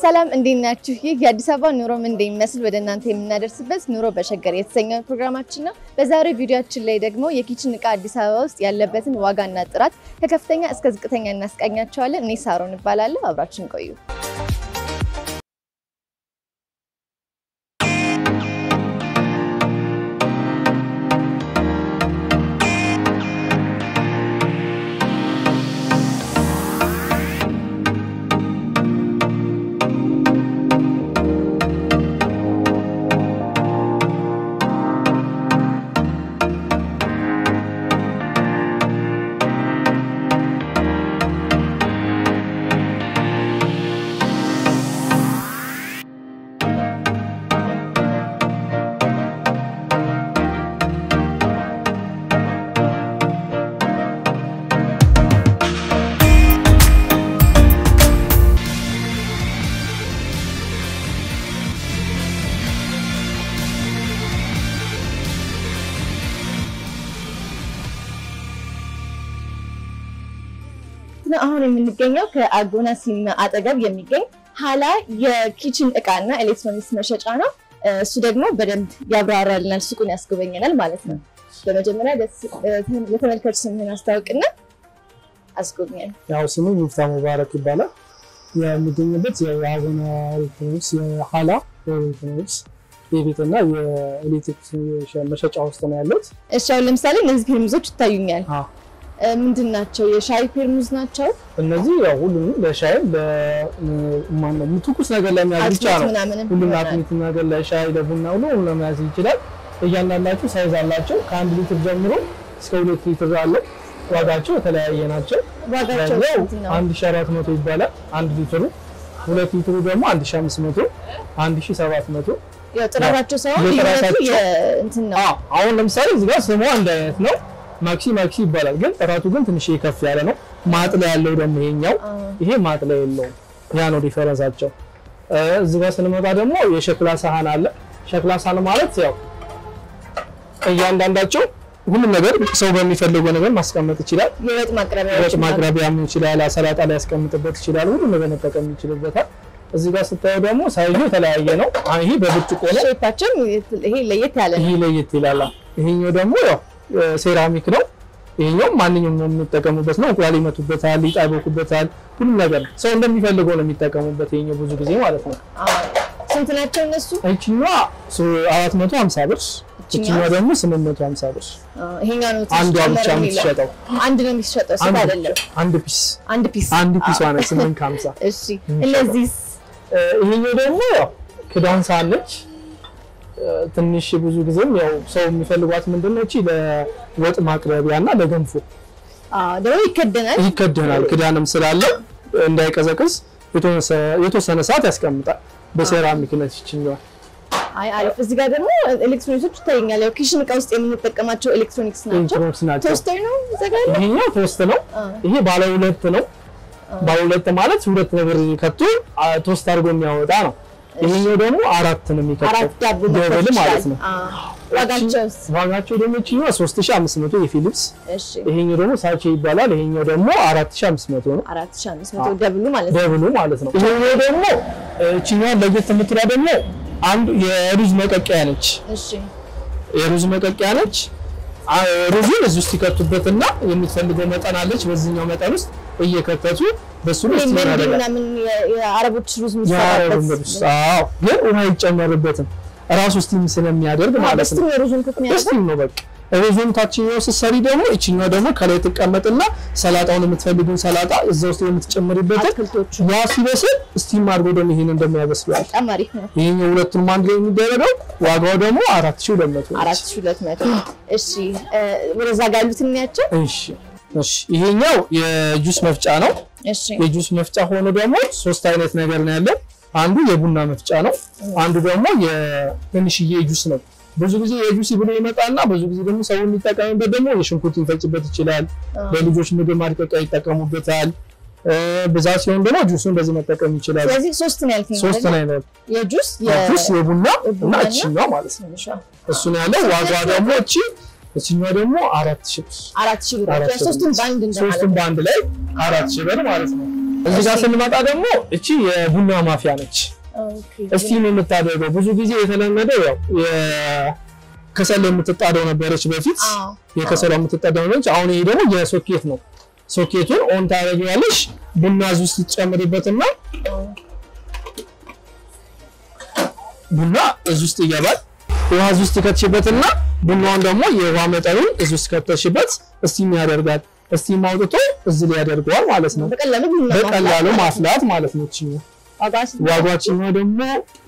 ሰላም እንዴት ናችሁ? ይህ የአዲስ አበባ ኑሮ ምን እንደሚመስል ወደ እናንተ የምናደርስበት ኑሮ በሸገር የተሰኘው ፕሮግራማችን ነው። በዛሬው ቪዲዮችን ላይ ደግሞ የኪችን እቃ አዲስ አበባ ውስጥ ያለበትን ዋጋና ጥራት ከከፍተኛ እስከ ዝቅተኛ እናስቃኛቸዋለን። እኔ ሳሮን እባላለሁ። አብራችን ቆዩ። አሁን የምንገኘው ከአጎና ሲኒማ አጠገብ የሚገኝ ሀላ የኪችን እቃና ኤሌክትሮኒክስ መሸጫ ነው። እሱ ደግሞ በደንብ ያብራራልናል፣ ሱቁን ያስጎበኘናል ማለት ነው። በመጀመሪያ ለተመልካች ስምህን አስታውቅና አስጎብኛል። ያው ስሙ ሙፍታ ሙባረክ ይባላል። የሚገኝበት የአጎና ኤሌክትሮኒክስ የሀላ ኤሌክትሮኒክስ የቤትና የኤሌክትሪክ መሸጫ ውስጥ ነው ያሉት። እሺ አሁን ለምሳሌ እነዚህ ፔርሙዞች ይታዩኛል። ምንድን ናቸው? የሻይ ፔርሙዝ ናቸው። እነዚህ ያው ሁሉንም ለሻይም ለማነው ትኩስ ነገር ለመያዝ ብቻ ነው። ሁሉም አጥሚት ነገር ለሻይ ለቡና ሁሉ ለመያዝ ይችላል። እያንዳንዳቸው ሳይዝ አላቸው። ከአንድ ሊትር ጀምሮ እስከ ሁለት ሊትር አለ። ዋጋቸው የተለያየ ናቸው። ዋጋቸው አንድ ሺህ አራት መቶ ይባላል አንድ ሊትሩ። ሁለት ሊትሩ ደግሞ አንድ ሺህ አምስት መቶ አንድ ሺህ ሰባት መቶ ያው ጥራታቸው ሳይሆን ልዩነቱ የእንትን ነው። አሁን ለምሳሌ እዚህ ጋር ስሙ አንድ አይነት ነው። ማክሲ ማክሲ ይባላል፣ ግን ጥራቱ ግን ትንሽ ከፍ ያለ ነው። ማጥለያ ያለው ደግሞ ይሄኛው፣ ይሄ ማጥለያ የለውም። ያ ነው ዲፈረንሳቸው። እዚህ ጋር ስንመጣ ደግሞ የሸክላ ሳህን አለ። ሸክላ ሳህን ማለት ያው እያንዳንዳቸው ሁሉም ነገር ሰው በሚፈልገው ነገር ማስቀመጥ ይችላል። የወጥ ማቅረቢያ ወጥ ማቅረቢያም ይችላል፣ ሰላጣ ላይ ያስቀምጥበት ይችላል። ሁሉም ነገር መጠቀም ይችልበታል። እዚህ ጋር ስታየው ደግሞ ሳይዙ የተለያየ ነው። ይሄ በብርጭቆ ነው። ሼፓቸው ይሄ ለየት ያለ ነው። ይሄ ለየት ይላል። ይሄኛው ደግሞ ያው ሴራሚክ ነው። ይሄኛው ማንኛውም የሚጠቀሙበት ነው። እንቁላል ይመቱበታል፣ ሊጥ ይቦኩበታል። ሁሉም ነገር ሰው እንደሚፈልገው ነው የሚጠቀሙበት። ይሄኛው ብዙ ጊዜ ማለት ነው። ስንት ናቸው እነሱ? ይችኛዋ 450 ብር፣ ይችኛዋ ደግሞ 850 ብር። ይሄኛው ነው አንዷ ብቻ የምትሸጠው አንድ ነው የሚሸጠው። ስንት አይደለም፣ አንድ ፒስ አንድ ፒስ አንድ ፒስ ዋና 850። እሺ እነዚህስ? ይሄኛው ደግሞ ያው ክዳን ሳለች ትንሽ ብዙ ጊዜም ያው ሰው የሚፈልጓት ምንድን ነው? እቺ ለወጥ ማቅረቢያ እና ለገንፎ ደግሞ ይከደናል ይከደናል። ክዳንም ስላለ እንዳይቀዘቅዝ የተወሰነ ሰዓት ያስቀምጣል። በሴራሚክ ነት ይችኛዋል። አይ አሪፍ። እዚህ ጋር ደግሞ ኤሌክትሮኒክሶች ይታየኛል። ያው ኪችን እቃ ውስጥ የምንጠቀማቸው ኤሌክትሮኒክስ ናቸው። ኤሌክትሮኒክስ ናቸው። ቶስተር ነው ይዘጋል። ይሄኛው ቶስት ነው። ይሄ ባለ ሁለት ነው። ባለ ሁለት ማለት ሁለት ነገር ከቶ ቶስት አድርጎ የሚያወጣ ነው። ይሄኛው ደግሞ አራት ነው የሚከተው አራት ዳቦ ደብል ማለት ነው። ዋጋቸውስ? ዋጋቸው ደግሞ ይችኛው 3500 የፊሊፕስ እሺ ይሄኛው ደግሞ ሳቼ ይባላል። ይሄኛው ደግሞ 4500 ነው። 4500 ደብሉ ማለት ነው። ደብሉ ማለት ነው። ይሄኛው ደግሞ እቺኛው ለየት የምትላ ደግሞ አንዱ የሩዝ መቀቀያ ነች። እሺ የሩዝ መቀቀያ ነች። ሩዙን እዚህ ውስጥ ይከቱበትና የሚፈልገው መጠን አለች። በዚህኛው መጠን ውስጥ እየከተቱ በሱ ላይ ይሄ ስቲም ያደርጋል። ምናምን የአረቦች ሩዝ የአረብ የሚሰራበት ልብስ አዎ፣ ግን ውሃ አይጨመርበትም ራሱ ስቲም ስለሚያደርግ ማለት ነው። ስቲም የሩዙን ኩክ የሚያደርገው ስቲም ነው በቃ። ሩዙን ታችኛው ስትሰሪ ደግሞ ይችኛው ደግሞ ከላይ ትቀመጥና ሰላጣውን የምትፈልጉን ሰላጣ እዛ ውስጥ የምትጨምሪበትን አትክልቶቹ ያ ሲበስል ስቲም አድርጎ ደግሞ ይሄን እንደሚያበስለው በጣም አሪፍ ነው። ይሄኛው ሁለቱንም አንድ ላይ የሚደረገው ዋጋው ደግሞ አራት ሺህ ሁለት መቶ ነው። አራት ሺህ ሁለት መቶ እሺ ወደዛ ጋር ያሉት እንያቸው። እሺ እሺ ይሄኛው የጁስ መፍጫ ነው። እሺ የጁስ መፍጫ ሆኖ ደግሞ ሶስት አይነት ነገር ነው ያለው። አንዱ የቡና መፍጫ ነው። አንዱ ደግሞ የትንሽዬ ጁስ ነው። ብዙ ጊዜ የጁስ ብሎ ይመጣና ብዙ ጊዜ ደግሞ ሰው የሚጠቀምበት ደግሞ የሽንኩርት ሊፈጭበት ይችላል። ለልጆች ምግብ ማድቀቂያ ይጠቀሙበታል። ብዛት ሲሆን ደግሞ ጁሱን በዚህ መጠቀም ይችላል። ስለዚህ ሶስት ነው ያልከኝ ሶስት አይደል? ነው አይነት የጁስ ጁስ የቡና እና የቡናና እችኛው ማለት ነው። ትንሿ እሱ ነው ያለው። ዋጋ ደግሞ እቺ እችኛው ደግሞ አራት ሺህ ብር አራት ሺህ ብር አራት ያው ሺህ ሶስቱን ብር። በአንድ እንደማለት ሶስቱም በአንድ ላይ አራት ሺህ ብር ማለት ነው። እዚህ ጋር ስንመጣ ደግሞ እቺ የቡና ማፊያ ነች። ኦኬ እስቲም የምታደርገው ብዙ ጊዜ የተለመደው ያው የከሰል የምትጣደው ነበረች በፊት አዎ የከሰሏ የምትጣደው ነበረች። አሁን ይሄ ደግሞ የሶኬት ነው። ሶኬቱን ኦን ታደርጊዋለሽ። ቡና እዚህ ውስጥ ትጨምሪበትና ቡና እዚህ ውስጥ ይገባል። ውሃ እዚህ ውስጥ ትከትሽበትና ቡናውን ደግሞ የውሃ መጠኑን እዚህ ውስጥ ከተሽበት እስቲም ያደርጋል። እስቲም አውጥቶ እዚህ ላይ ያደርገዋል ማለት ነው። በቀላሉ ቡና በቀላሉ ማፍላት ማለት ነው። እቺ ዋጋ ስንት? ዋጋችኛው ደግሞ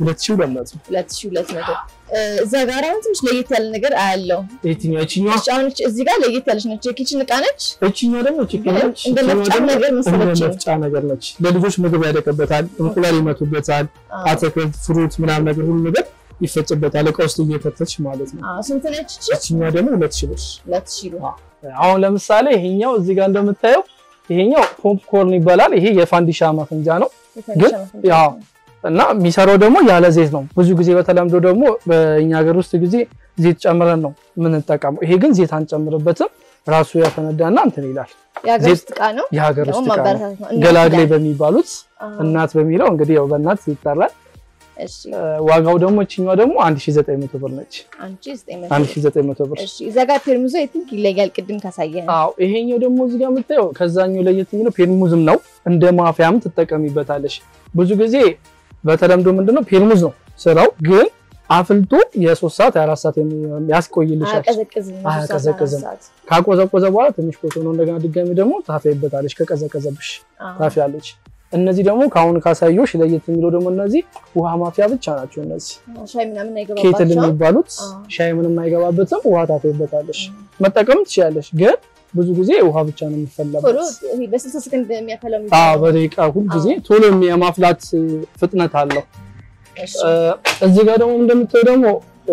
2200 ሁለት ሺህ ሁለት መቶ እዛ ጋር አሁን ትንሽ ለየት ያለ ነገር አያለው። የትኛው እቺኛዋ እሺ፣ አሁን እች- እዚህ ጋር ለየት ያለች ነች። የኪችን እቃ ነች። እቺኛው ደግሞ ቺክን ነች። እንደ እቺኛው መፍጫ ደግሞ ነገር እንደ መሰለችኝ። መፍጫ ነገር ነች። ለልጆች ምግብ ያደቀበታል፣ እንቁላል ይመቱበታል፣ አዎ። አትክልት፣ ፍሩት ምናምን ነገር ሁሉ ነገር ይፈጭበታል። እቃ ውስጥ እየከተች ማለት ነው። አዎ፣ ስንት ነች እቺ? እቺኛው ደግሞ ሁለት ሺህ ብር። ሁለት ሺህ ብር። አሁን ለምሳሌ ይሄኛው እዚህ ጋር እንደምታየው ይሄኛው ፖፕኮርን ይባላል። ይሄ የፋንዲሻ ማፈንጃ ነው ግን ያው እና የሚሰራው ደግሞ ያለ ዘይት ነው። ብዙ ጊዜ በተለምዶ ደግሞ በእኛ ሀገር ውስጥ ጊዜ ዘይት ጨምረን ነው የምንጠቀመው። ይሄ ግን ዘይት አንጨምርበትም። ራሱ ያፈነዳና እንትን ይላል። የሀገር ዘይት- ውስጥ እቃ ነው። የሀገር ደግሞ ውስጥ እቃ ነው። ማበረታታት ነው። እናት ገላግሌ ይላል። በሚባሉት አዎ፣ እናት በሚለው እንግዲህ ያው በእናት ይጠራል። እሺ፣ እ፣ ዋጋው ደግሞ እችኛዋ ደግሞ 1900 ብር ነች። አንቺ ዘጠኝ መቶ ብር። 1900 ብር። እሺ፣ እዛ ጋር ፔርሙዞ የትንክ ይለያል። ቅድም ካሳየን አዎ ይሄኛው ደግሞ እዚህ ጋር የምታየው ከዛኛው ለየት የሚለው ፔርሙዝም ነው። እንደ ማፊያም ትጠቀሚበታለሽ። ብዙ ጊዜ በተለምዶ ምንድነው ፔርሙዝ ነው ስራው፣ ግን አፍልቶ የሶስት ሰዓት የአራት ሰዓት የሚ- ያስቆይልሻል። አያቀዘቅዝም። አያቀዘቅዝም። ሰዓት። ካቆዘቆዘ በኋላ ትንሽ ቆይቶ ነው እንደገና ድጋሚ ደግሞ ታፊያይበታለሽ። ከቀዘቀዘብሽ አዎ። ታፊያለሽ። እነዚህ ደግሞ ከአሁን ካሳዮሽ ለየት የሚለው ደግሞ እነዚህ ውሃ ማፊያ ብቻ ናቸው። እነዚህ ሻይ ምናምን ኬትል አይገባባቸውም። የሚባሉት አዎ። ሻይ ምንም አይገባበትም። ውሃ ታፊያይበታለሽ። መጠቀም ትችላለሽ፣ ግን ብዙ ጊዜ ውሃ ብቻ ነው ቶሎ የሚፈላበት። ይሄ በስልሳ ሰከንድ የሚያፈላው አዎ የሚባለው። በደቂቃ ሁል ጊዜ ቶሎ የማፍላት ፍጥነት አለው። እሺ፣ እ፣ እዚህ ጋር ደግሞ እንደምታየው ደግሞ እ፣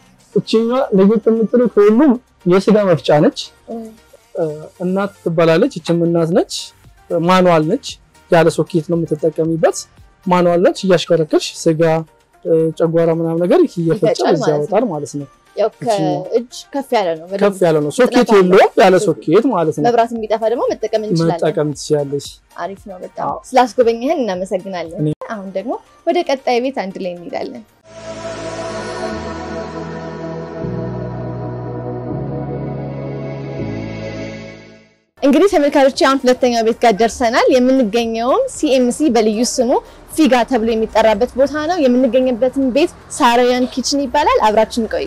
እችኛ ለየት የምትለው ከሁሉም የስጋ መፍጫ ነች። እ፣ እ፣ እናት ትባላለች። እችም እናት ነች። ማኑዋል ነች። ያለ ሶኬት ነው የምትጠቀሚበት። ማኑዋል ነች። እያሽከረከርሽ ስጋ እ፣ ጨጓራ ምናምን ነገር እየፈጨ ይፈጫል እዚህ ማለት ነው። ያወጣል ማለት ነው። ያው እችኛዋ። ከእጅ ከፍ ያለ ነው። በደንብ ከፍ ያለ ነው። ሶኬት ፍጥነት አለው። የለውም። ያለ ሶኬት ማለት ነው። መብራት የሚጠፋ ደግሞ መጠቀም እንችላለን። መጠቀም ትችላለች። አሪፍ ነው በጣም አዎ። ስላስጎበኘህን እናመሰግናለን። እኔ- አሁን ደግሞ ወደ ቀጣይ ቤት አንድ ላይ እንሄዳለን። እንግዲህ ተመልካቾች አሁን ሁለተኛው ቤት ጋር ደርሰናል። የምንገኘውም ሲኤምሲ በልዩ ስሙ ፊጋ ተብሎ የሚጠራበት ቦታ ነው። የምንገኝበትን ቤት ሳራውያን ኪችን ይባላል። አብራችን ቆዩ።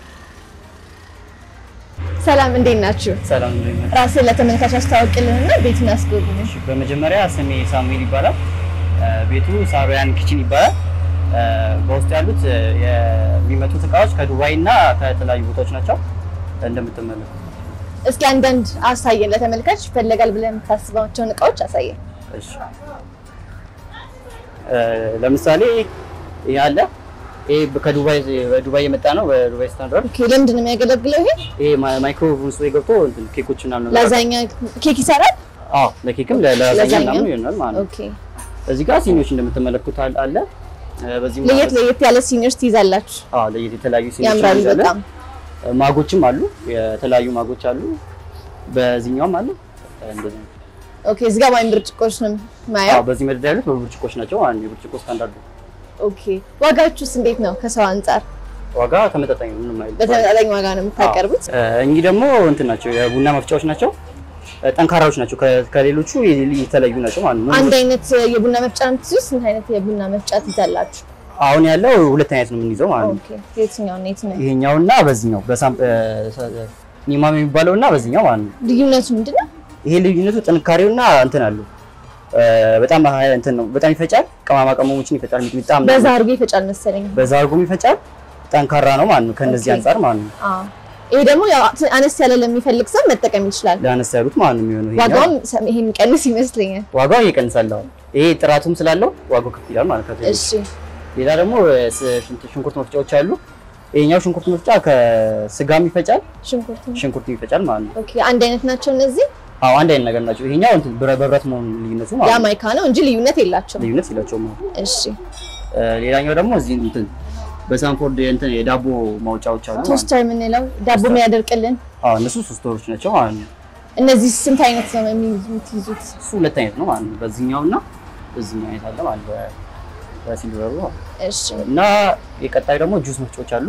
ሰላም፣ እንዴት ናችሁ? ሰላም ነኝ። ራስን ለተመልካች አስተዋውቅልንና ቤቱን አስጎብኝ። እሺ፣ በመጀመሪያ ስሜ ሳሙኤል ይባላል። እ፣ ቤቱ ሳሮያን ኪችን ይባላል። እ፣ በውስጡ ያሉት እ፣ የሚመጡት እቃዎች ከዱባይ እና ከተለያዩ ቦታዎች ናቸው። እንደምትመለከቱ እስኪ አንዳንድ አሳየን። ለተመልካች ይፈለጋል ብለን የምታስባቸውን እቃዎች አሳየን። እሺ፣ እ፣ ለምሳሌ ይሄ አለ። ይሄ ከዱባይ በዱባይ የመጣ ነው። በዱባይ ስታንዳርድ ኦኬ፣ ለምንድን ነው የሚያገለግለው ይሄ? ይሄ ማ- ማይክሮዌቭ ውስጥ ገብቶ እንትን ኬኮች ምናምን ነው ላዛኛ ኬክ ይሰራል። አዎ፣ ለኬክም ለላዛኛ ለዛኛም? ምናምን ይሆናል ማለት ነው። ኦኬ፣ እዚህ ጋር ሲኒዎች እንደምትመለከቱት አለ- አለ። እ፣ በዚህም ለየት ለየት ያለ ሲኒርስ ትይዛላችሁ። አዎ፣ ለየት የተለያዩ ሲኒዎች ያምራሉ እንይዛለን። በጣም። ማጎችም አሉ። የተለያዩ ማጎች አሉ። በዚህኛውም አለ። እንደዚህ ነው። ኦኬ፣ እዚህ ጋር ዋይን ብርጭቆች ነው አዎ፣ ማየው። በዚህ መደዳ ያሉት በብርጭቆች ናቸው። አንድ የብርጭቆ ስታንዳርድ ነው። ኦኬ፣ ዋጋችሁስ እንዴት ነው? ከሰው አንጻር ዋጋ ተመጣጣኝ ነው። ምንም አይልም። በተመጣጣኝ ዋጋ ነው የምታቀርቡት? እ፣ እኚህ ደግሞ እንትን ናቸው፣ የቡና መፍጫዎች ናቸው። እ፣ ጠንካራዎች ናቸው። ከ- ከሌሎቹ የ- የተለዩ ናቸው ማለት ነው። አንድ አይነት የቡና መፍጫ ነው የምትይዙት? ስንት አይነት የቡና መፍጫ ትይዛላችሁ? አሁን ያለው ሁለት አይነት ነው የምንይዘው ማለት ነው። ኦኬ፣ የትኛው ነው የትኛው? ይሄኛውና በዚህኛው በሳም እ፣ ሰ- ኒማም የሚባለው እና በዚህኛው ማለት ነው። ልዩነቱ ምንድን ነው? ይሄ ልዩነቱ ጥንካሬውና እንትን አለው እ፣ በጣም ሀይ እንትን ነው። በጣም ይፈጫል። ቅመማ ቅመሞችን ይፈጫል። ሚጥሚጣ ምናምን በዛ አድርጎ ይፈጫል መሰለኝ። በዛ አድርጎም ይፈጫል። ጠንካራ ነው ማለት ነው። ከነዚህ ኦኬ። አንጻር ማለት ነው። አዎ፣ ይሄ ደግሞ ያው አነስ ያለ ለሚፈልግ ሰው መጠቀም ይችላል። ለአነስ ያሉት ማለት ነው የሚሆነው። ይሄኛው ዋጋውም ሰ- ይሄ የሚቀንስ ይመስለኛል። ዋጋው ይቀንሳል። አሁን ይሄ ጥራቱም ስላለው ዋጋው ከፍ ይላል ማለት ነው። እሺ ሌላ ደግሞ ስ- ሽንት- ሽንኩርት መፍጫዎች አሉ። ይሄኛው ሽንኩርት መፍጫ ከስጋም ይፈጫል፣ ሽንኩርት ሽንኩርት ይፈጫል ማለት ነው። ኦኬ አንድ አይነት ናቸው እነዚህ። አዎ አንድ አይነት ነገር ናቸው። ይሄኛው እንትን ብረ- በብረት መሆኑ ልዩነቱ ያ ማለት ነው። ማይካ ነው እንጂ ልዩነት የላቸውም። ልዩነት የላቸውም። አዎ። እሺ እ፣ ሌላኛው ደግሞ እዚህ እንትን በሳንፎርድ እንትን የዳቦ ማውጫዎች አሉ ማለት ነው። ቶስተር የምንለው ዳቦ የሚያደርቅልን አዎ እነሱ ሶስት ወሮች ናቸው ማለት ነው። እነዚህ ስንት አይነት ነው የምትይዙት? እሱ ሁለት አይነት ነው ማለት ነው። በዚህኛው እና በዚህኛው አይነት አለ ማለት ነው። በሲልቨሩ ማለት ነው። እሺ እና የቀጣዩ ደግሞ ጁስ መፍጫዎች አሉ።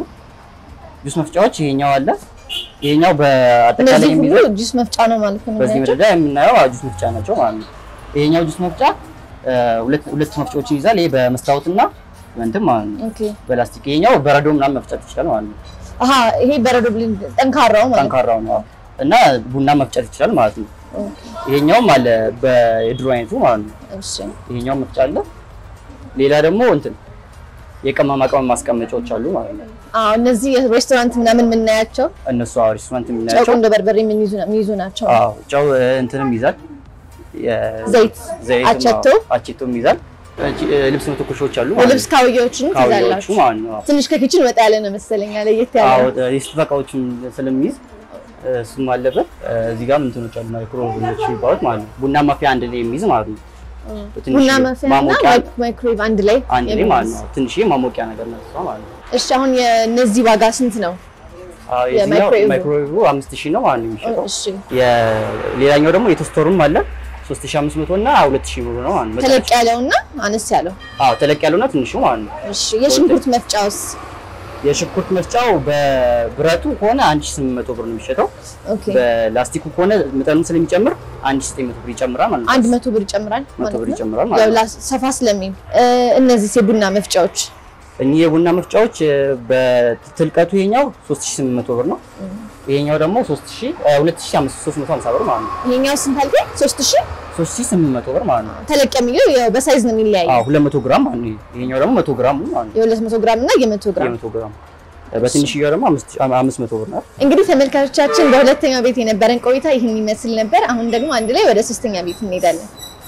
ጁስ መፍጫዎች ይሄኛው አለ። ይሄኛው በአጠቃላይ እነዚህ ሁሉ የሚይዘው ጁስ መፍጫ ነው ማለት ነው በዚህ የምናያቸው? መረጃ የምናየው ጁስ መፍጫ ናቸው ማለት ነው። ይሄኛው ጁስ መፍጫ እ፣ ሁለት ሁለት መፍጫዎችን ይዛል። ይሄ በመስታወትና በእንትን ማለት ነው ኦኬ በላስቲክ። ይሄኛው በረዶ ምናምን መፍጨት ይችላል ማለት ነው። አሀ ይሄ በረዶ ብልን ጠንካራው ማለት ነው። ጠንካራው ነው እና ቡና መፍጨት ይችላል ማለት ነው። ኦኬ ይሄኛውም አለ በየድሮ አይነቱ ማለት ነው። እሺ ይሄኛው መፍጫ አለ። ሌላ ደግሞ እንትን የቅመማ ቅመም ማስቀመጫዎች አሉ ማለት ነው። አዎ እነዚህ ሬስቶራንት ምናምን የምናያቸው እነሱ አዎ ሬስቶራንት ጨው የምናያቸው እንደ በርበሬ የሚይዙ የሚይዙ ናቸው። አዎ ጨው እ፣ እንትንም ይዛል የ- ዘይት ዘይትም አቸቶ? አዎ፣ አቸቶም ይዛል። እቺ፣ እ፣ ልብስ መተኮሻዎች አሉ ማለት የልብስ ነው። ካውያዎችን ካውያዎቹ ትይዛላችሁ። ማለት ነው። ትንሽ ከኪችን ወጣ ያለ ነው መሰለኝ ለየት ያለ አዎ ነው። የስጦታ እቃዎችን ስለሚይዝ እ፣ እሱም አለበት። እ፣ እዚህ ጋርም እንትኖች አሉ ማይክሮዌቮች የሚባሉት ማለት ነው። ቡና ማፍያ አንድ ላይ የሚይዝ ማለት ነው። ትንሽ ቡና ማፍያ እና ማሞቂያ ማይክሮዌቭ አንድ ላይ አንድ ላይ ማለት የሚይዝ። ነው። ትንሽ ማሞቂያ ነገር ነው እሷ ማለት ነው። እሺ አሁን የእነዚህ ዋጋ ስንት ነው? አዎ የዚህኛው የማይክሮዌቭ ማይክሮዌቭ አምስት ሺህ ነው ማለት ነው የሚሸጠው። እሺ የሌላኛው ደግሞ የቶስተሩም አለ 3500 እና 2000 ብር ነው ማለት ነው። ተለቅ ያለውና አነስ ያለው። አዎ ተለቅ ያለውና ትንሹ ማለት ነው። እሺ የሽንኩርት መፍጫውስ? የሽንኩርት መፍጫው በብረቱ ከሆነ 1800 ብር ነው የሚሸጠው። ኦኬ በላስቲኩ ከሆነ መጠኑን ስለሚጨምር 1900 ብር ይጨምራል ማለት ነው። አንድ መቶ ብር ይጨምራል መቶ ማለት ብር ነው። ይጨምራል ያው ማለት ነው። ላስ- ሰፋ ስለሚል እ፣ እነዚህ የቡና መፍጫዎች እኚህ የቡና መፍጫዎች እ፣ በትልቀቱ ይሄኛው 3800 ብር ነው። ይሄኛው ደግሞ 3000 እ፣ 2350 ብር ማለት ነው። ይሄኛው ስንት አልከኝ? ሶስት ሺህ 3800 ብር ማለት ነው። ተለቅ የሚለው ያው በሳይዝ ነው የሚለያየው። አዎ 200 ግራም ማለት ነው። ይሄኛው ደግሞ 100 ግራም ነው ማለት ነው። የሁለት መቶ ግራም እና የመቶ ግራም የመቶ ግራም በትንሽዬው ደግሞ 500 ብር ናት። እንግዲህ ተመልካቾቻችን በሁለተኛው ቤት የነበረን ቆይታ ይህን ይመስል ነበር። አሁን ደግሞ አንድ ላይ ወደ ሶስተኛ ቤት እንሄዳለን።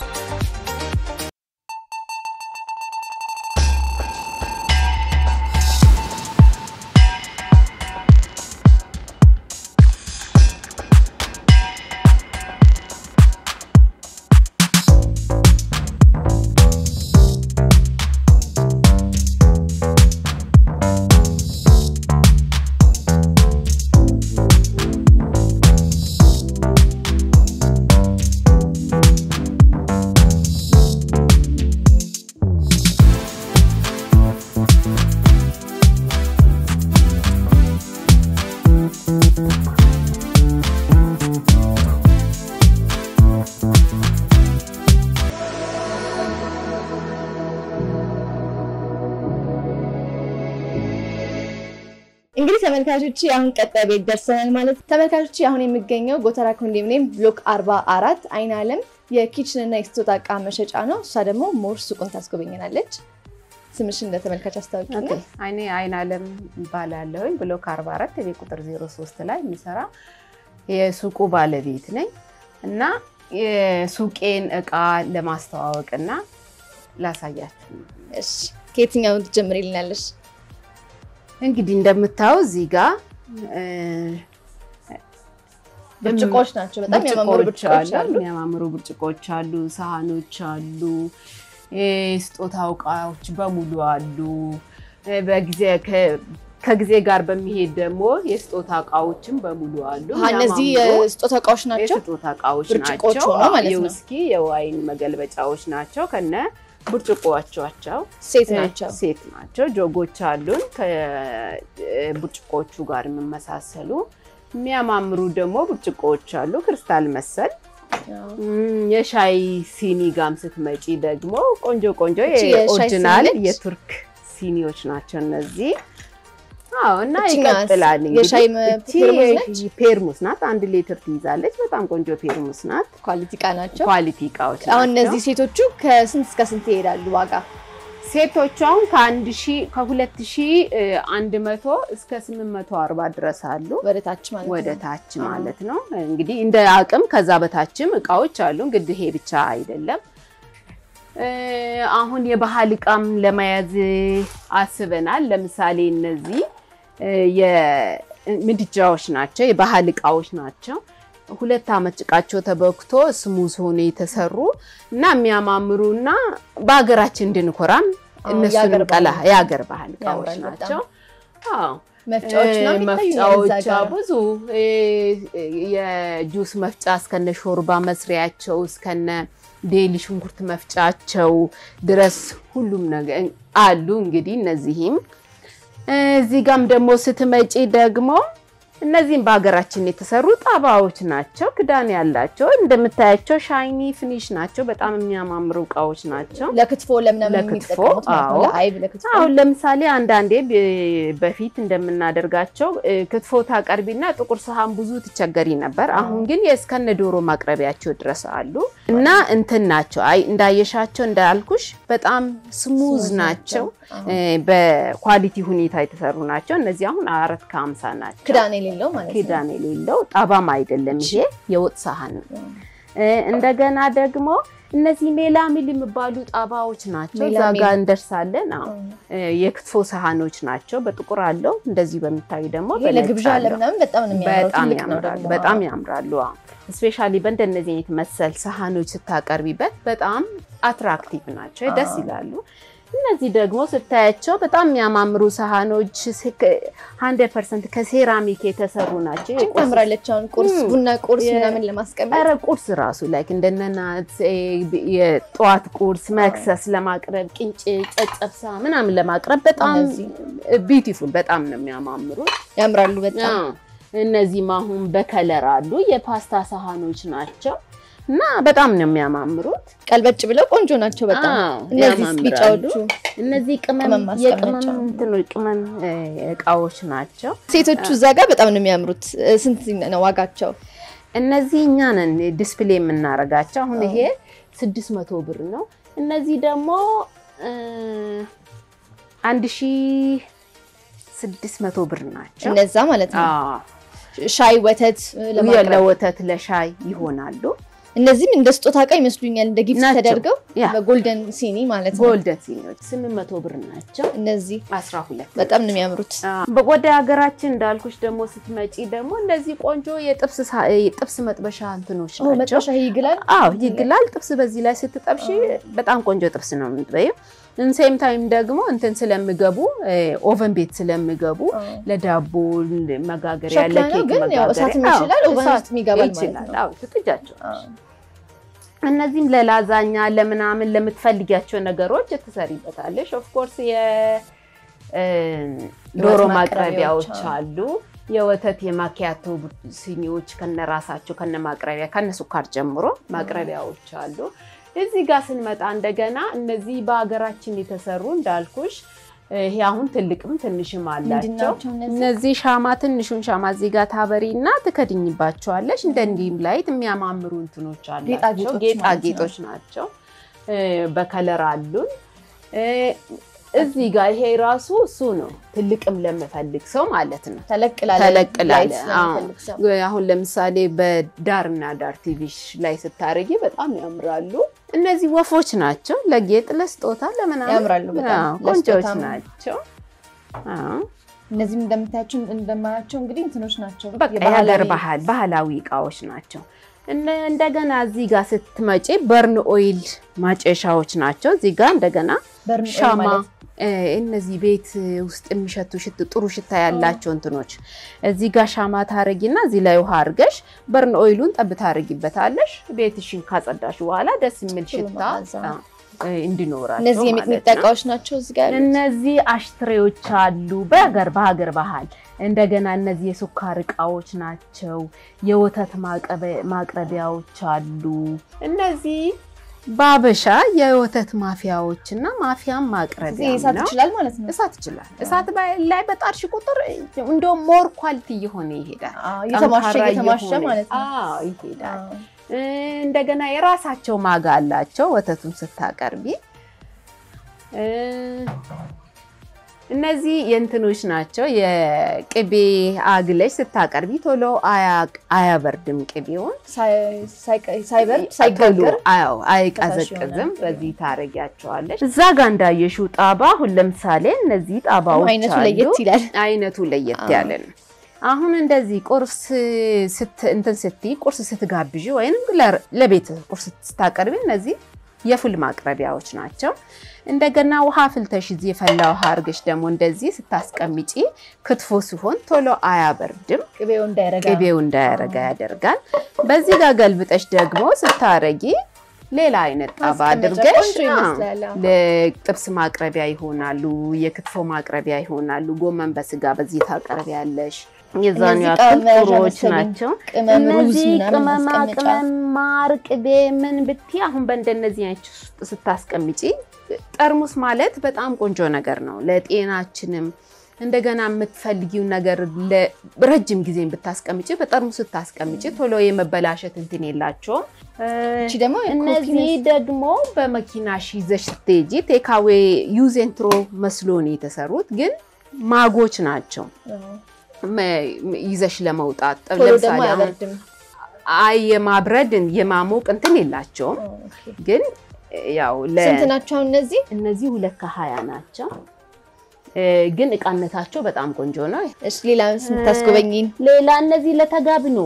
እንግዲህ ተመልካቾች አሁን ቀጣይ ቤት ደርሰናል ማለት ተመልካቾች አሁን የሚገኘው ጎተራ ኮንዶሚኒየም ብሎክ 44 አይን አለም የኪችን እና የስጦታ እቃ መሸጫ ነው። እሷ ደግሞ ሞር ሱቁን ታስጎበኘናለች። ስምሽን ለተመልካች አስታውቂና ኦኬ፣ እኔ አይን አለም እባላለሁኝ ብሎክ 44 የቤት ቁጥር 03 ላይ የሚሰራ የሱቁ ባለቤት ነኝ እና የሱቄን እቃ ለማስተዋወቅና ላሳያችሁ ነው። እሺ ከየትኛው ትጀምሪልናለሽ? እንግዲህ እንደምታየው እዚህ ጋር እ፣ ብርጭቆዎች ናቸው። በጣም የሚያማምሩ ብርጭቆዎች ብርጭቆች አሉ። አሉ። የሚያማምሩ ብርጭቆዎች አሉ፣ ሳህኖች አሉ፣ የስጦታ እቃዎች በሙሉ አሉ። እ፣ በጊዜ ከ- ከጊዜ ጋር በሚሄድ ደግሞ የስጦታ እቃዎችም በሙሉ አሉ። አሀ፣ እነዚህ የሚያማምሩ የስጦታ እቃዎች ናቸው። የስጦታ እቃዎች ብርጭቆች ናቸው። ሆነው ማለት ነው። የውስኪ የዋይን መገልበጫዎች ናቸው ከነ ብርጭቆዎቻቸው ሴት ናቸው። ሴት ናቸው። ጆጎች አሉን ከብርጭቆቹ ጋር የሚመሳሰሉ የሚያማምሩ ደግሞ ብርጭቆዎች አሉ፣ ክሪስታል መሰል አዎ። እም፣ የሻይ ሲኒ ጋም ስትመጪ ደግሞ ቆንጆ ቆንጆ እቺ የሻይ የኦሪጂናል ሲኒ ነች? የቱርክ ሲኒዎች ናቸው እነዚህ። አዎ እና እቺኛዋስ? ይቀጥላል እንግዲህ የሻይ መ- እቺ ፔርሙዝ ነች? ፔርሙስ ናት። አንድ ሊትር ትይዛለች። በጣም ቆንጆ ፔርሙስ ናት። ኳሊቲ እቃ ናቸው። ኳሊቲ እቃዎች አሁን ናቸው። እነዚህ ሴቶቹ ከስንት እስከ ስንት ይሄዳሉ ዋጋ? ሴቶቹ አሁን ከአንድ ሺህ ከሁለት ሺህ አንድ መቶ እስከ ስምንት መቶ አርባ ድረስ አሉ። ወደ ታች ማለት ወደ ነው። ታች አዎ። ማለት ነው። እንግዲህ እንደ አቅም ከዛ በታችም እቃዎች አሉ። እንግዲህ ይሄ ብቻ አይደለም። እ፣ አሁን የባህል እቃም ለመያዝ አስበናል። ለምሳሌ እነዚህ እ፣ የምድጃዎች ናቸው፣ የባህል እቃዎች ናቸው። ሁለት ዓመት ጭቃቸው ተበክቶ ስሙዝ ሆኖ የተሰሩ እና የሚያማምሩ እና በሀገራችን እንድንኮራም አዎ፣ እነሱንም የሀገር ቀላ ባህል የሀገር ባህል እቃዎች ያምራል በጣም። ናቸው። አዎ መፍጫዎች ምናምን ይታዩኛል እዛ መፍጫዎች ጋር። ብዙ እ፣ የጁስ መፍጫ እስከነ ሾርባ መስሪያቸው እስከነ ዴሊ ሽንኩርት መፍጫቸው ድረስ ሁሉም ነገር አሉ። እንግዲህ እነዚህም እዚህ ጋም ደግሞ ስትመጪ ደግሞ እነዚህም በሀገራችን የተሰሩ ጣባዎች ናቸው። ክዳን ያላቸው እንደምታያቸው ሻይኒ ፊኒሽ ናቸው። በጣም የሚያማምሩ እቃዎች ናቸው። ለክትፎ ለምናምን ለክትፎ፣ የሚጠቀሙት ማለት ነው። አዎ። ለአይብ ለክትፎ አሁን ለምሳሌ አንዳንዴ ብ- በፊት እንደምናደርጋቸው እ፣ ክትፎ ታቀርቢና ጥቁር ሰሃን ብዙ ትቸገሪ ነበር። አሁን ግን የእስከነ ዶሮ ማቅረቢያቸው ድረስ አሉ እና እንትን ናቸው። አይ እንዳየሻቸው እንዳልኩሽ በጣም ስሙዝ ስሙዝ ናቸው። ናቸው። እ፣ በኳሊቲ ሁኔታ የተሰሩ ናቸው። እነዚህ አሁን አራት ከሀምሳ ናቸው። ክዳን የሌለው ማለት ነው። ክዳን የሌለው ጣባም አይደለም። ይሄ የወጥ ሳህን ነው። እ፣ እንደገና ደግሞ እነዚህ ሜላሚል የሚባሉ ጣባዎች ናቸው። እዛ ሜላሚል። ጋር እንደርሳለን። አዎ እ፣ የክትፎ ሳህኖች ናቸው። በጥቁር አለው። እንደዚህ በሚታዩ ደግሞ ይሄ በነጭ ለግብዣ አለው። ለምናምን በጣም ነው የሚያምረው። በጣም ትልቅ ነው ያምራሉ። ደግሞ። በጣም ያምራሉ። ስፔሻሊ በእንደነዚህ አይነት መሰል ሳህኖች ስታቀርቢበት በጣም አትራክቲቭ ናቸው፣ ደስ አዎ። ይላሉ። እነዚህ ደግሞ ስታያቸው በጣም የሚያማምሩ ሳህኖች ሀንድረድ ፐርሰንት ከሴራሚክ የተሰሩ ናቸው። እችን የቁርስ ታምራለች። አሁን ቁርስ ም፣ ቡና ቁርስ የ- ምናምን ለማስቀመጥ ኧረ ቁርስ ራሱ ላይክ እንደነናት የጠዋት ቁርስ መክሰስ ለማቅረብ ቅንጭ፣ ጨጨብሳ ምናምን ለማቅረብ በጣም እነዚህ ቢዩቲፉል በጣም ነው የሚያማምሩት። ያምራሉ በጣም አዎ። እነዚህም አሁን በከለር አሉ የፓስታ ሳህኖች ናቸው እና በጣም ነው የሚያማምሩት። ቀልበጭ ብለው ቆንጆ ናቸው በጣም። አዎ፣ እነዚህ ያማምራሉ። ቢጫዎቹ እነዚህ ቅመም ቅመም ማስቀመጫ። የቅመም እንትኖች ቅመም እ፣ እቃዎች ናቸው። ሴቶቹ እዛ ጋር በጣም ነው የሚያምሩት። እ፣ ስንት ነው ዋጋቸው? እነዚህ እኛ ነን ዲስፕሌይ የምናደርጋቸው። አሁን ይሄ ስድስት መቶ ብር ነው። እነዚህ ደግሞ እ፣ አንድ ሺ ስድስት መቶ ብር ናቸው። እነዛ ማለት ነው። አዎ፣ ሻይ ወተት እ፣ ለማቅረብ ለወተት ለሻይ ይሆናሉ። እነዚህም እንደ ስጦታ እቃ ይመስሉኛል እንደ ጊፍት ናቸው። ተደርገው ያ በጎልደን ሲኒ ማለት ነው። ጎልደን ሲኒዎች ስምንት መቶ ብር ናቸው። እነዚህ አስራ ሁለት በጣም ነው የሚያምሩት። ወደ ሀገራችን እንዳልኩሽ ደግሞ ስትመጪ ደግሞ እንደዚህ ቆንጆ የጥብስ ሳ- የጥብስ መጥበሻ እንትኖች ኦ ናቸው። መጥበሻ ይግላል። አዎ ይግላል። ጥብስ በዚህ ላይ ስትጠብሺ በጣም ቆንጆ ጥብስ ነው የምትበይው። እንሴም ታይም ደግሞ እንትን ስለሚገቡ ኦቨን ቤት ስለሚገቡ ለዳቦ መጋገሪያ ሸክላ ነው ለኬክ ግን ያው እሳትም መጋገሪያ ይችላል፣ አዎ፣ ኦቨን እሳት ውስጥ ይገባል ማለት ይችላል። ነው። አዎ ትጥጃቸው አዎ። እነዚህም ለላዛኛ ለምናምን ለምትፈልጊያቸው ነገሮች ትሰሪበታለሽ። ኦፍኮርስ የዶሮ የወተት ማቅረቢያዎች ማቅረቢያዎች አሉ። የወተት የማኪያቶ ሲኒዎች ከነራሳቸው ከነ ማቅረቢያ ከነ ሱካር ጀምሮ ማቅረቢያዎች አሉ። እዚህ ጋር ስንመጣ እንደገና እነዚህ በሀገራችን የተሰሩ እንዳልኩሽ ይሄ አሁን ትልቅም ትንሽም ምንድን አላቸው። ናቸው እነዚህ? እነዚህ ሻማ ትንሹን ሻማ እዚህ ጋር ታበሪ እና ትከድኝባቸዋለሽ። እንደ እንዲህም ላይት የሚያማምሩ እንትኖች አላቸው። ጌጣጌጦች ጌጣጌጦች ናቸው። እ፣ በከለር አሉን። እ፣ እዚህ ጋር ይሄ ራሱ እሱ ነው። ትልቅም ለምፈልግ ሰው ማለት ነው። ተለቅ ላለ ተለቅ ላለ፣ ላይት አዎ። ስለሚፈልግ ሰው። አሁን ለምሳሌ በዳርና ዳር ቲቪሽ ላይ ስታረጊ በጣም ያምራሉ። እነዚህ ወፎች ናቸው። ለጌጥ ለስጦታ ለምናምን ያምራሉ በጣም አዎ፣ ቆንጆዎች ለስጦታም። ናቸው። አዎ። እነዚህም እንደምታያቸው እንደማያቸው እንግዲህ እንትኖች ናቸው። በቃ የሀገር ባህል ባህላዊ እቃዎች ናቸው። እነ- እንደገና እዚህ ጋር ስትመጪ በርን ኦይል ማጨሻዎች ናቸው። እዚህ ጋር እንደገና በርን ኦይል ሻማ ማለት እ፣ እነዚህ ቤት ውስጥ የሚሸቱ ሽት ጥሩ ሽታ ያላቸው እንትኖች እዚህ ጋር ሻማ ታረጊና እዚህ ላይ ውሃ አድርገሽ በርን ኦይሉን ጠብ ታረጊበታለሽ። ቤትሽን ካጸዳሽ በኋላ ደስ የሚል ጥሩ ሽታ መዓዛ። እ፣ እንዲኖራቸው እነዚህ ማለት የሚጥሚጣ ነው። እቃዎች ናቸው እዚህ ጋር ያሉት። እነዚህ አሽትሬዎች አሉ። በሀገር በሀገር ባህል እንደገና እነዚህ የሱካር እቃዎች ናቸው። የወተት ማቀበ- ማቅረቢያዎች አሉ። እነዚህ በአበሻ የወተት ማፊያዎች እና ማፊያም እዚህ ማቅረቢያ እሳት ነው። ይችላል ማለት ነው። እሳት ይችላል። እሳት ባይ- ላይ በጣርሽ ቁጥር እንደውም ሞር ኳሊቲ እየሆነ ይሄዳል። አዎ፣ እየተማሸ ጠንካራ እየተማሸ እየሆነ- ማለት ነው። አዎ ይሄዳል። አዎ። እ፣ እንደገና የራሳቸው ማጋ አላቸው ወተቱን ስታቀርቢ እ፣ እነዚህ የእንትኖች ናቸው። የቅቤ አግለሽ ስታቀርቢ ቶሎ አያ- አያበርድም ቅቤውን ሳይ- ሳይቀ- ሳይበርድ ቶሎ ሳይጋገር አዎ ፈሳሽ አይቀዘቅዝም። ይሆናል። በዚህ ታረጊያቸዋለሽ። እዛ ጋር እንዳየሽው ጣባ አሁን ለምሳሌ እነዚህ ጣባዎች አይነቱ አሉ። ለየት ይላል። አይነቱ ለየት አዎ። ያለ ነው። አሁን እንደዚህ ቁርስ ስት እንትን ስትይ ቁርስ ስትጋብዥ ወይም ለ- ለቤት ቁርስ ስታቀርቢ እነዚህ የፉል ማቅረቢያዎች ናቸው። እንደገና ውሃ ፍልተሽ እዚህ የፈላ ውሃ አድርገሽ ደግሞ እንደዚህ ስታስቀምጪ ክትፎ ሲሆን ቶሎ አያበርድም። ቅቤው እንዳይረጋ ቅቤው እንዳያረጋ ያደርጋል። በዚህ ጋር ገልብጠሽ ደግሞ ስታረጊ ሌላ አይነት ጣባ ማስቀመጫ አድርገሽ ቆንጆ ይመስላል። አዎ። ለጥብስ ማቅረቢያ ይሆናሉ፣ የክትፎ ማቅረቢያ ይሆናሉ። ጎመን በስጋ በዚህ ታቀርቢያለሽ። የዛኑ እነዚህ ያክል ጣዕም መያዣ ጥሩዎች መሰለኝ። ናቸው። ቅመም፣ ሩዝ እነዚህ ምናምን ቅመማ ማስቀመጫ ቅመም፣ ማር፣ ቅቤ ምን ብትይ አሁን በእንደነዚህ አይነት ውስጥ ስታስቀምጪ ጠርሙስ ማለት በጣም ቆንጆ ነገር ነው ለጤናችንም እንደገና የምትፈልጊው ነገር ለረጅም ጊዜ ብታስቀምጪ በጠርሙስ ስታስቀምጪ ቶሎ የመበላሸት እንትን የላቸውም። እቺ ደግሞ እነዚህ ደግሞ በመኪናሽ ይዘሽ ስትሄጂ ቴካዌ ዩዝ ኤንድ ትሮ መስሎ ነው የተሰሩት፣ ግን ማጎች ናቸው መ- ይዘሽ ለመውጣት ቶሎ ደግሞ ለምሳሌ አሁን አያበርድም። አይ የማብረድ የማሞቅ እንትን የላቸውም፣ ኦኬ። ግን ያው ለ ስንት ናቸው እነዚህ? እነዚህ ሁለት ከሀያ ናቸው፣ እ፣ ግን እቃነታቸው በጣም ቆንጆ ነው። እሺ ሌላ ስምታስጎበኝን? ሌላ እነዚህ ለተጋብኖ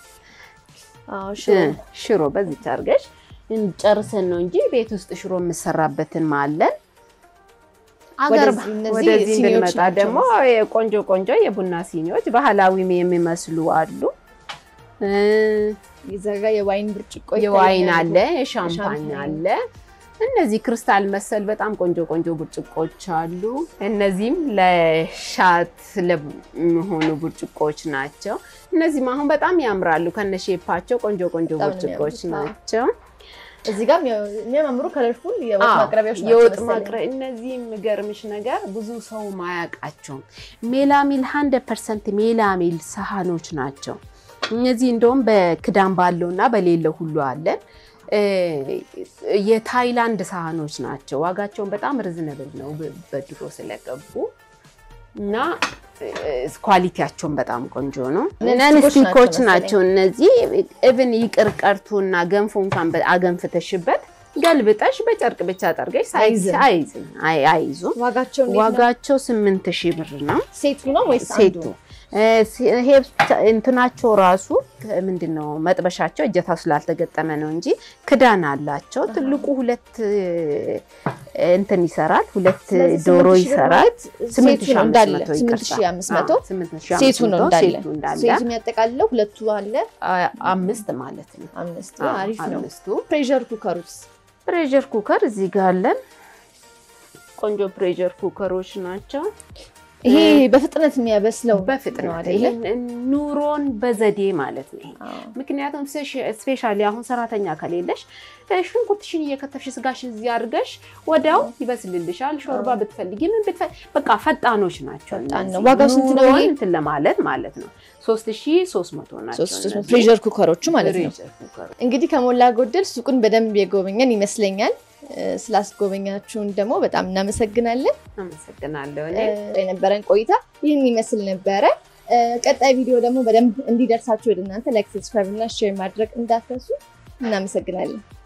አዎ ሽሮ እ፣ ሽሮ በዚች አድርገሽ ጨርሰን ነው እንጂ ቤት ውስጥ ሽሮ የምሰራበትን ማለን አገር ወደዚህ እነዚህ ወደዚህ ሲኒዎች እንድንመጣ ናቸው ደግሞ የቆንጆ ቆንጆ የቡና ሲኒዎች ባህላዊም የሚመስሉ አሉ። እ፣ ይዘጋ የዋይን ብርጭቆ የዋይን ይታያሉ። አለ፣ የሻምፓኝ የሻምፓኝ አለ። እነዚህ ክሪስታል መሰል በጣም ቆንጆ ቆንጆ ብርጭቆች አሉ። እነዚህም ለሻት ለሚሆኑ ብርጭቆች ናቸው። እነዚህም አሁን በጣም ያምራሉ ከነሼፓቸው ቆንጆ ቆንጆ በጣም ነው ብርጭቆች የሚያምሩት። ናቸው። እዚህ ጋር የሚያማምሩ ከለርፉል የወጥ አዎ፣ ማቅረቢያዎች ናቸው የወጥ መሰለኝ። ማቅረ እነዚህ የሚገርምሽ ነገር ብዙ ሰው ማያውቃቸውም ሜላሚል ሀንድ ፐርሰንት ሜላሚል ሳህኖች ናቸው። እነዚህ እንደውም በክዳን ባለው እና በሌለው ሁሉ አለን። እ፣ የታይላንድ ሳህኖች ናቸው። ዋጋቸውን በጣም ርዝነብል ነው በ- በድሮ ስለገቡ እና እ፣ ኳሊቲያቸውን በጣም ቆንጆ ነው። እነዚህ ነን ስቲኮች ስቲኮች ናቸው ናቸው እነዚህ እብን ይቅር ቀርቶና ገንፎ እንኳን በ- አገንፍተሽበት ገልብጠሽ በጨርቅ ብቻ ጠርገሽ ሳይዝ አይዝም። አይዝም አይ አይዙም። ዋጋቸው እንዴት ነው? ዋጋቸው ስምንት ሺህ ብር ነው ሴቱ ነው ወይስ አንዱ? ሴቱ እ፣ ሲ- ይሄ ብቻ- እንትናቸው ራሱ ምንድን ነው መጥበሻቸው እጀታው ስላልተገጠመ ነው እንጂ ክዳን አላቸው። ትልቁ ሁለት እ፣ እንትን ይሰራል፣ ሁለት ስለዚህ ዶሮ ስምንት ሺህ ብር ይሰራል። ማለት ስምንት ሴቱ ሺህ ነው አምስት እንዳለ መቶ ስምንት ይቅርታ። ሺህ አምስት መቶ አዎ፣ ስምንት ሺህ አምስት ሴቱ ነው መቶ እንዳለ ሴቱ እንዳለ ሴቱ የሚያጠቃልለው ሁለቱ አለ አ- አምስት ማለት ነው። አምስት አዎ፣ አሪፍ ነው። አምስቱ ፕሬሸር ኩከሩስ ፕሬዠር ኩከር እዚህ ጋር አለን። ቆንጆ ፕሬዠር ኩከሮች ናቸው። ይሄ በፍጥነት የሚያበስለው ነው በፍጥነት አይደለ? ይሄን ኑሮን በዘዴ ማለት ነው። አዎ። ምክንያቱም ስፔሻሊ አሁን ሰራተኛ ከሌለሽ እ፣ ሽንኩርትሽን እየከተፍሽ ስጋሽን እዚህ አድርገሽ ወዲያው ይበስልልሻል። ሾርባ ብትፈልጊ ምን ብትፈልጊ በቃ ፈጣኖች ናቸው። ፈጣን ነው። እነዚህ ዋጋው ስንት ነው ኑሮን ይሄ? እንትን ለማለት ማለት ነው። ሶስት ሺህ ሶስት መቶ ናቸው ሶስት ሶስት እነዚህ ፕሬሸር ኩከሮቹ ማለት ነው። ፕሬዠር ኩከሮች። እንግዲህ ከሞላ ጎደል ሱቁን በደንብ የጎበኘን ይመስለኛል። እ፣ ስላስጎበኛችሁን ደግሞ በጣም እናመሰግናለን። አመሰግናለሁ እ፣ እኔ የነበረን ቆይታ ይህን ይመስል ነበረ። እ፣ ቀጣይ ቪዲዮ ደግሞ በደንብ እንዲደርሳችሁ ወደ እናንተ ላይክ፣ ሰብስክራይብ እና ሼር ማድረግ እንዳትረሱ። እናመሰግናለን።